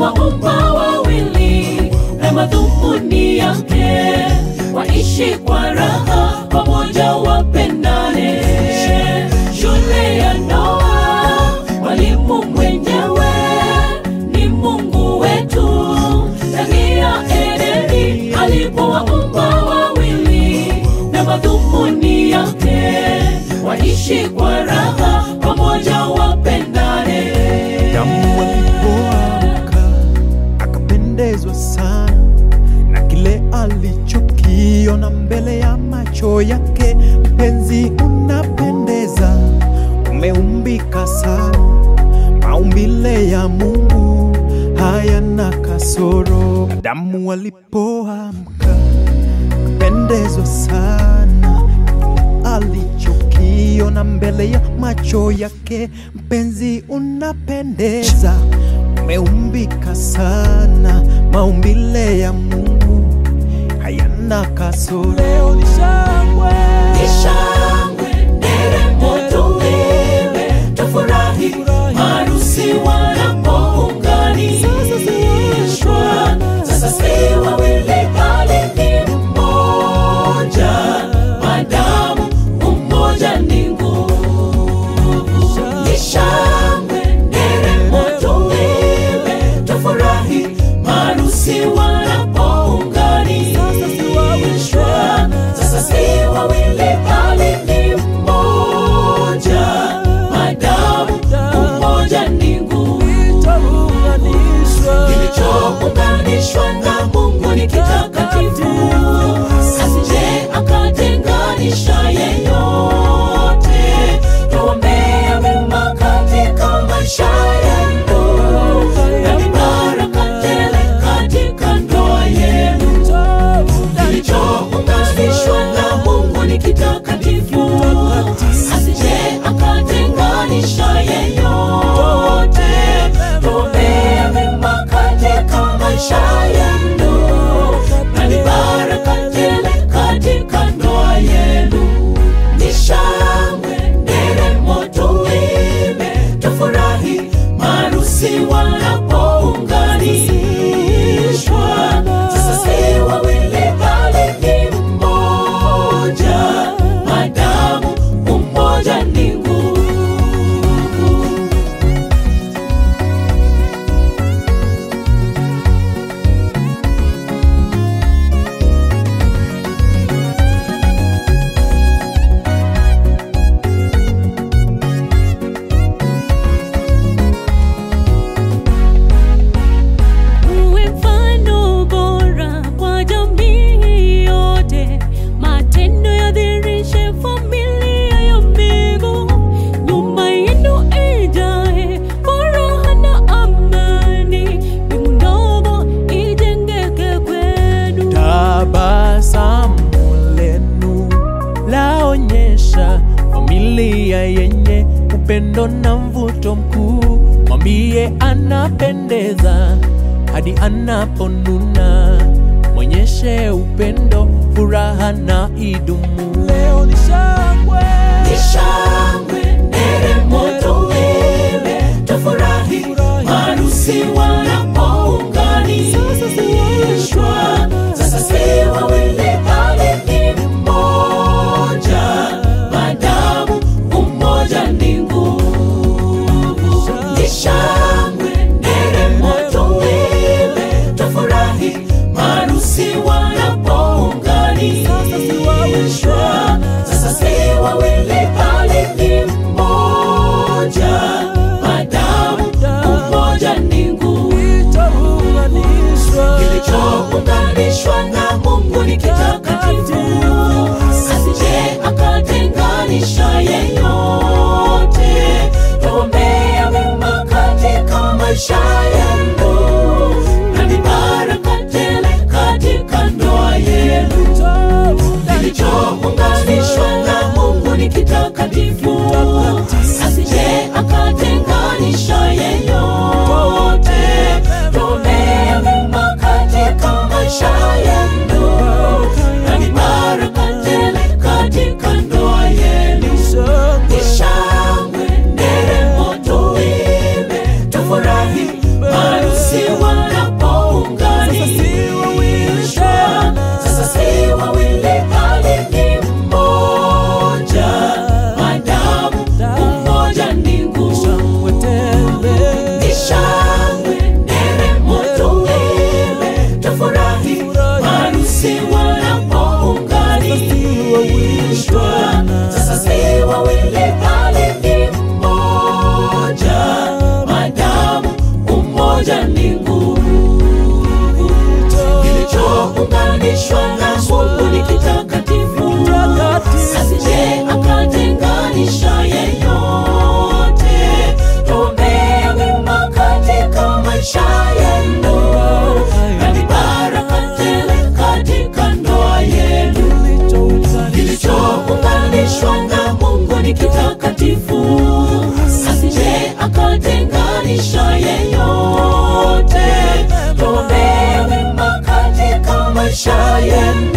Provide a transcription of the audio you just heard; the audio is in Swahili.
alipowaumba wawili na madhumuni yake waishi kwa raha pamoja wapendane shule ya ndoa mwalimu mwenyewe ni mungu wetu ndani ya edeni alipowaumba wawili na madhumuni yake waishi kwa raha pamoja wapendane Adamu alipoamka akapendezwa sana na kile alichokiona mbele ya macho yake. Mpenzi, unapendeza, umeumbika sana, maumbile ya Mungu hayana kasoro. Adamu alipoamka akapendezwa sana alichokiona mbele ya macho yake. Mpenzi, unapendeza, umeumbika sana, maumbile ya Mungu hayana kasoro. Leo ni shangwe, Ishangwe, nderemo tuimbe, tufurahi, harusi wanapounganishwa. Sasa si wawili bali ni mmoja, madamu umoja ni nguvu. Ni shangwe, nderemo tuimbe, tufurahi, harusi wanapounganishwa. Sasa si wawili bali ni mmoja, madamu umoja ni nguvu. Kilichounganishwa na Mungu ni kitakatifu, asije akatenganisha yeyote. Tuombea mema katika maisha yenu, na ni baraka tele katika ndoa yenu. Kilichounganishwa na Mungu ni kitakatifu, asije akatenganisha yeyote. Tuombea mema katika maisha yenu, na ni baraka tele katika ndoa yenu. Ni shangwe, nderemo, tuimbe, tufurahi, maharusi wanapounganishwa. Sasa si wawili bali ni mmoja, madamu umoja ni nguvu. Uwe mfano bora kwa jamii yote, matendo yadhihirishe familia ya mbingu. Nyumba yenu ijae furaha na amani, mbingu ndogo ijengeke kwenu. tabasamu lenu laonyesha familia yenye upendo na mvuto mkuu. Mwambie anapendeza hadi anaponuna, mwonyeshe upendo, furaha na idumu. Leo ni shangwe, Ni shangwe, nderemo, tuimbe, tufurahi, maharusi wanapounganishwa. Sasa si wawili bali ni mmoja, madamu umoja ni nguvu. Ni shangwe, nderemo, tuimbe, tufurahi, maharusi wanapounganishwa. Sasa si wawili bali ni mmoja, madamu umoja ni nguvu. maisha yenu